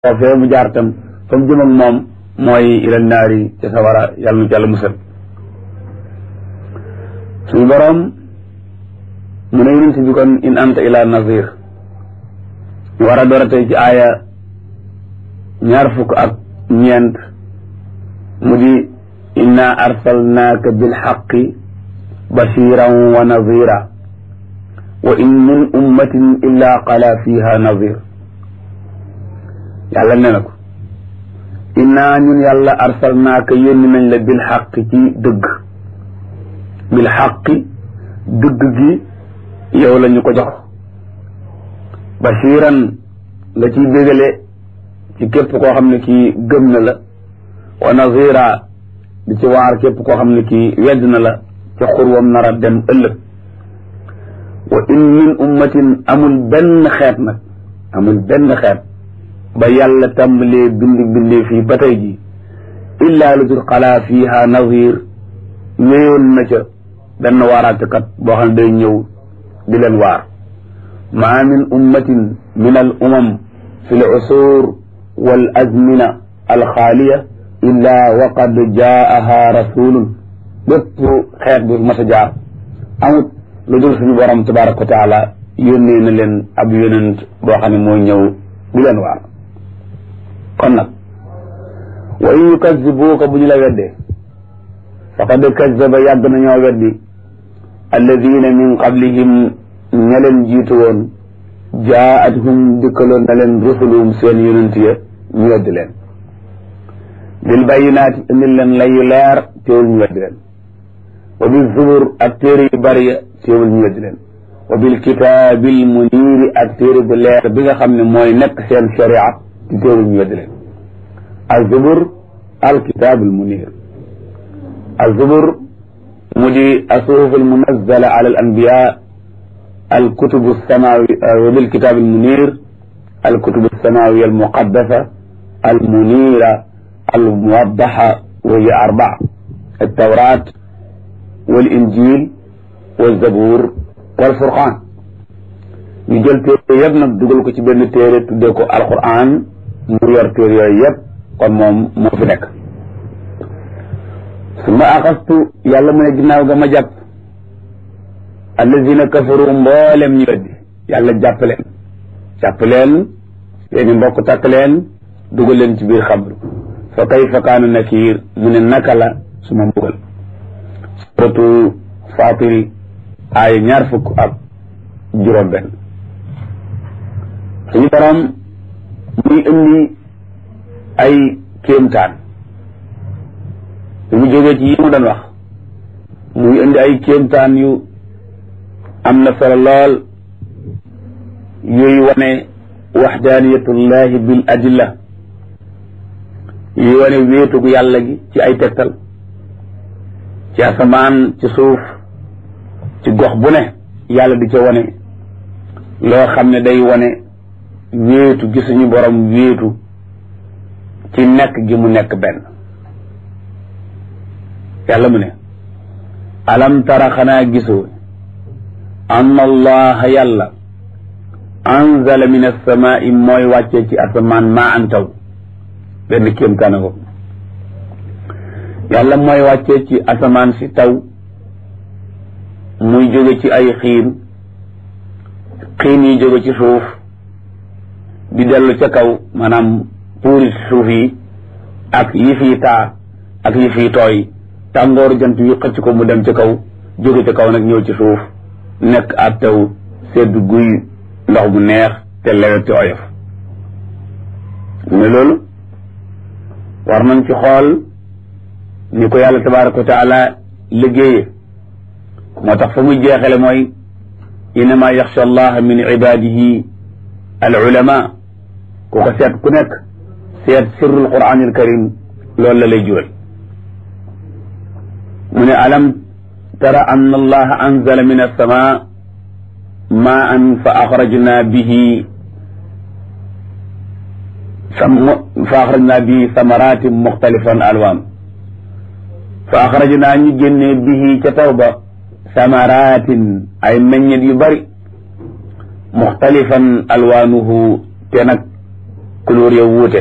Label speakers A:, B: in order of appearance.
A: foofee mu jaar tam fa mu jëm ak moom mooy ila naari ca sawara yàlla nu ci yàlla musal suñu boroom mu ne yonent bi kon in anta ila nazir ñu war a door a tey ci aaya ñaar fukk ak ñeent mu di inna arsalnaaka bilxaqi bashiran wa nazira wa in min ummatin illa qala fiha nazir yàlla nee na ko innaa ñun yàlla arsalnaaka yónni nañ la bil xaq ci dëgg bil xaqi dëgg gi yow la ñu ko jox bashiran nga ciy bégale ci képp koo xam ne kii gëm na la wa nazira di ci waar képp koo xam ne kii wedd na la ca xurwam nar a dem ëllëg wa in min ummatin amul benn xeet nag amul benn xeet ba yàlla tàmbalee bind bindee fii ba tey ji illaa lu dul xalaa fiiha nazir ñëyoon na ca benn waaraatekat boo xam ne day ñëw di leen waar maa min ummatin min al umam fi l usur wal azmina al xaaliya illaa waqad jaaha rasulun bépp xeet bu mas a jaar amut lu dul suñu borom tabaraka wa taala yónnee na leen ab yonent boo xam ne mooy ñëw di leen waar kon nag wa in yukazzibuuka bu ñu la weddee faqad kazzaba yàgg nañoo weddi alladina min qablihim ña leen jiitu woon jaa'athum dikkaloon na leen rusuluhum seen yonent ya ñu weddi leen bil bayyinaati indil leen layu leer teewul ñu weddi leen wa bil zubur ak téere yu bari ya teewul ñu weddi leen wa bil kitaabil muniiri ak téere bu leer bi nga xam ne mooy nekk seen sharia di teewul ñu weddi leen azubur alkitaabul muniir azubur mu di asuhuf almunazzala ala al anbiya alkutubu samawi wa bil kitaabil muniir alkutubu samawiya almuqaddasa almuniira almuwaddaxa wa hiya arbaa altawraat walinjil walzabuur walfurqaan ñu jël téere yëpp nag dugal ko ci benn téere tuddee ko alquran mu yor téere yooyu yëpp kon moom moo fi nekk su ma axastu yàlla mu ne ginnaaw ga ma jàpp allazina kafaru mboolem ñu weddi yàlla jàpp leen jàpp leen seeni mbokk takk leen dugal leen ci biir xabru fa kayfa kaana nakiir mu ne naka la su ma mbugal suratu fatiri aaya ñaar fukk ak juróom benn suñu borom muy indi ay kéemtaan bi mu jógee ci yi mu doon wax muy indi ay kéemtaan yu am na solo lool yooyu wane waxdaaniyatullahi bil adilla yuy wane wéetug yàlla gi ci ay tegtal ci asamaan ci suuf ci gox bu ne yàlla di ca wane loo xam ne day wane wéetu gi suñu borom wéetu ci nekk gi mu nekk benn yàlla mu ne alam tara xanaa gisoo an allaha yàlla anzala min alsamaai mooy wàccee ci asamaan maa an taw benn kéemtaana ko yàlla mooy wàccee ci asamaan si taw muy jóge ci ay xiin xiin yi jóge ci suuf di dellu ca kaw maanaam puuri suuf yi ak yi fii taa ak yi fii tooy tàngooru jant yu xëcc ko mu dem ca kaw jóge ca kaw nag ñëw ci suuf nekk ab taw sedd guy ndox bu neex te lewet te oyof ne loolu war nañ ci xool ni ko yàlla tabaraka wa taala liggéeye moo tax fa muy jeexale mooy innama yaxsha allah min ibadihi al ulama ku ko seet ku nekk seet sirrul quranil karim loolu la lay jural mu ne alam tara anna allaha anzala min alsama maan fa axrajna bihi fa axrajna bihi samaratin muxtalifan alwaan fa axrajna ñu génnee bihi ca taw ba samaratin ay meññet yu bari muxtalifan alwaanuhu te nag couleur ya wuute